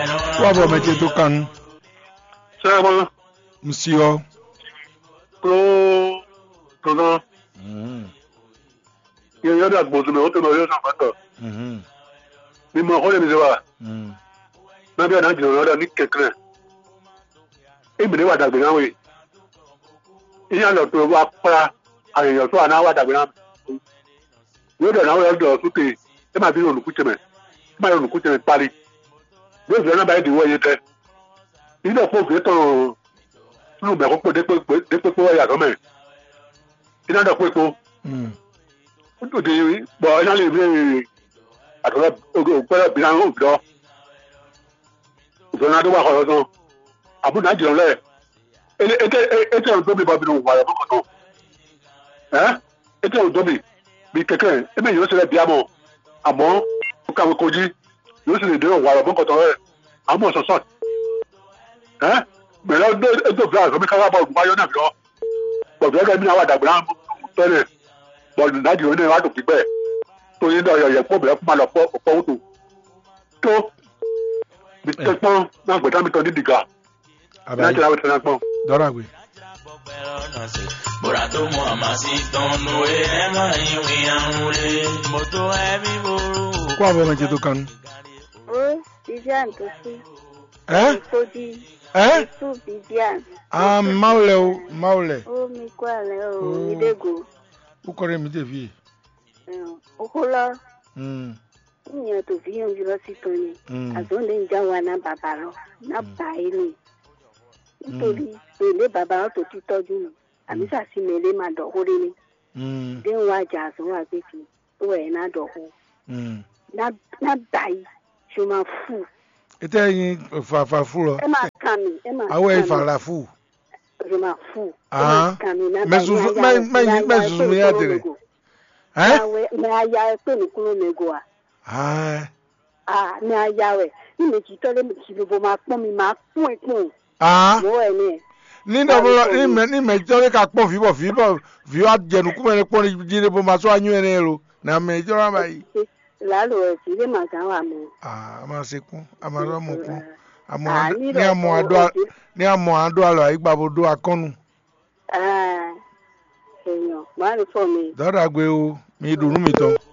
Wabo meche to kan Sẹ́wọ́n msio. tó tọ̀nà Mhm. yẹn yọ́dọ̀ àgbọ̀nsùn náà ó tẹ̀lé ọyọ́ sàpàtọ̀. Mhm. Mímọ ọkọ lèmi ṣe wà Mhm. nábẹ́ àná jìnnà lọ́dọ̀ ní kẹ̀kẹ́. Èmi ní wà dàgbé náà wẹ̀. Ìyá lọ tó wá pa àyẹ̀yọ̀ tó àná wà dàgbé náà. Yóò dọ̀ náà wọ́n dọ̀ sókè ẹ máa bí olùkú tẹ̀mẹ̀ ẹ máa olùkú tẹ̀mẹ̀ parí. Yóò fi ọ̀nà báyìí dìwọ́ yé tẹ́. Ilé ọ̀pọ̀ òfin tọ̀ nínú mẹ́kọ́ pé dépépé wọ́n yàtọ̀ mẹ́. Iná dọ̀ pé po Mhm. òde bọ̀ iná lè rí àtọ̀rọ̀ ògbẹ́rẹ́ bí náà ń dọ́. Ìfọ̀nà tó wà kọ̀ọ̀rọ̀ tán. Àbúrò náà jìnnà lẹ̀. Ete ete ọ̀rọ̀ tó mi bọ̀ bínú wà lọ́kọ̀ tán. Ẹ́ ete ọ̀rọ̀ tó mi bí kẹ̀kẹ́ ẹ bẹ́ẹ̀ yóò ṣẹlẹ̀ bí àmọ́ àmọ́ ó kàwé kojí yóò sì lè dé wà lọ́kọ̀ tán rẹ̀ àmọ́ sọ̀sọ̀. Ẹ́ gbẹ̀rẹ̀ ètò ìfẹ́ àgbẹ̀mí káwá bọ̀ ọ̀gbọ̀n báyọ̀ náà lọ. Bọ̀dọ̀ ẹgbẹ́ mi náà wà dàgbà náà tẹ́lẹ̀ bọ́ọ̀lù náàjì oní ìwádìí òkú bẹ́ẹ̀ tó yín náà yọ̀yẹ̀ pọ̀ bẹ̀rẹ̀ fún ma lọ pọ̀ pọ̀ wútu tó bí tẹ́pọ́n náà gbẹ̀dá mi tán ní dìgà náà Abayi. jẹ́ àwọn tẹ̀lé pọ́n. Dora gwe. Bora tó mọ àmà sí tọ́nu ẹ̀ ẹ̀ máa ń wí àwọn rẹ̀. Mo tó ẹ̀mí ború. Wabo meche to kan. Oi, Vivian, tu sim. Eh? Sou de. Eh? Tu, Vivian. Ah, maule o, maule. Ô, me qual é o Oh. Idego? Ukore mi te vi. O Rola, Mhm. minha tu vinha de lá se torne. Mhm. As ondas já wà na babaro, na baile. Nítorí èlé bàbá tó ti tọ́jú mi. Àmì sàṣì mèlé máa dọ̀hórí ni. Mhm. Dé ń wá jà àsùnwó àgbèkì. Ó ẹ̀ náà dọ̀hó. Mhm. Ná báyìí, ṣo máa fù. Ete yin fa fa fu lo. Ẹ máa kà mí, ẹ máa Awe kà mí. fa la fu. Ṣo máa fù. Ẹ Ah. máa kà mí, ná Me báyìí, susu- ná yá- me- me- ná me yá susu pé mi ya ìkúrò tere. lógo. Eh? Mẹ aya pé ní kúrò lógo à. Ah. Ah, mẹ aya rẹ̀ ní méjì tọ́lé mi kì í lóbo máa pọ́n mi máa pọ́n ìpọ́n. Ah. Mọ́ ẹ̀ ní ẹ̀. Ni do bolo ni me ni me jore ka pon fi bo fi bo fi wa jenu ku me pon jire bo ma so anyu ene lo. Na me jora bayi. Lálò ẹ̀ sí ilé màgá wà mọ́. Ah, ama se kun. Ama ro mo kun. Amo Ah, ad- ní ni amo ìrọ̀lẹ́ ado ọ̀sẹ̀. ni amo ado alo aigba bo do akonu. Ah, èèyàn máa ń fọ mi. Dora gwe o. Mi dunu mi to.